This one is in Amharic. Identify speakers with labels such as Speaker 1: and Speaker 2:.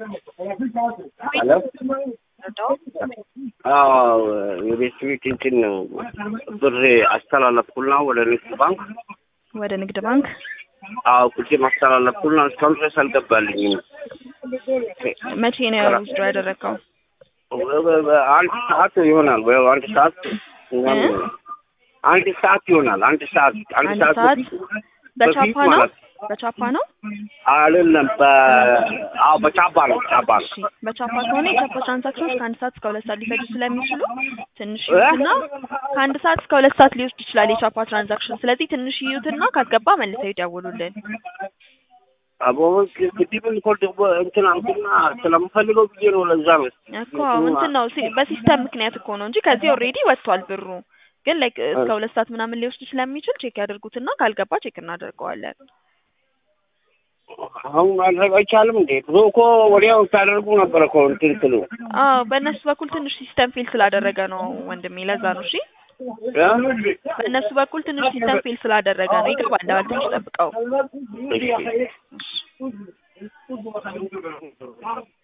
Speaker 1: ሄሎ አዎ የቤት ቤት እንትን ነው ብር አስተላለፍኩና ወደ ንግድ ባንክ
Speaker 2: ወደ ንግድ ባንክ
Speaker 1: አዎ ቁጭም አስተላለፍኩና እስካሁን ድረስ አልገባልኝም።
Speaker 2: መቼ ነው ውስዶ ያደረግከው?
Speaker 1: አንድ ሰዓት ይሆናል ወይ አንድ ሰዓት ምናምን አንድ ሰዓት ይሆናል። አንድ ሰዓት አንድ
Speaker 2: አንድ
Speaker 1: ሰዓት
Speaker 2: ሰዓት
Speaker 1: በፊት
Speaker 2: በቻፓ
Speaker 1: በፊት
Speaker 2: ነው
Speaker 1: ማለት
Speaker 2: በቻፓ ነው።
Speaker 1: አይደለም በ አዎ በቻባ ነው ቻባ ነው።
Speaker 2: እሺ በቻፓ ከሆነ የቻፓ ትራንዛክሽኖች ከአንድ ሰዓት እስከ ሁለት ሰዓት ሊፈጁ ስለሚችሉ ትንሽ
Speaker 1: እ?
Speaker 2: ይዩትና ከአንድ ሰዓት እስከ ሁለት ሰዓት ሊወስድ ይችላል የቻፓ ትራንዛክሽን። ስለዚህ ትንሽ ይዩትና ካስገባ መልሰው ይደውሉልን።
Speaker 1: አቦ ግድብን እኮ ደግሞ እንትን አልኩና ስለምፈልገው ብዬ ነው። ለዛ ነው
Speaker 2: እኮ እንትን ነው ሲ- በሲስተም ምክንያት እኮ ነው እንጂ ከዚህ ኦልሬዲ ወጥቷል ብሩ። ግን ላይክ እስከ ሁለት ሰዓት ምናምን ሊወስድ ስለሚችል ቼክ ያደርጉትና ካልገባ ቼክ እናደርገዋለን።
Speaker 1: አሁን ማድረግ አይቻልም እንዴ? ድሮ እኮ ወዲያው ታደርጉ ነበር እኮ እንትን ስሉ
Speaker 2: አዎ በእነሱ በኩል ትንሽ ሲስተም ፌል ስላደረገ ነው ወንድሜ፣ ለዛ ነው። እሺ
Speaker 1: እ?
Speaker 2: በእነሱ በኩል ትንሽ ሲስተም ፌል ስላደረገ ነው። ይገባል። ትንሽ ጠብቀው።
Speaker 1: እሺ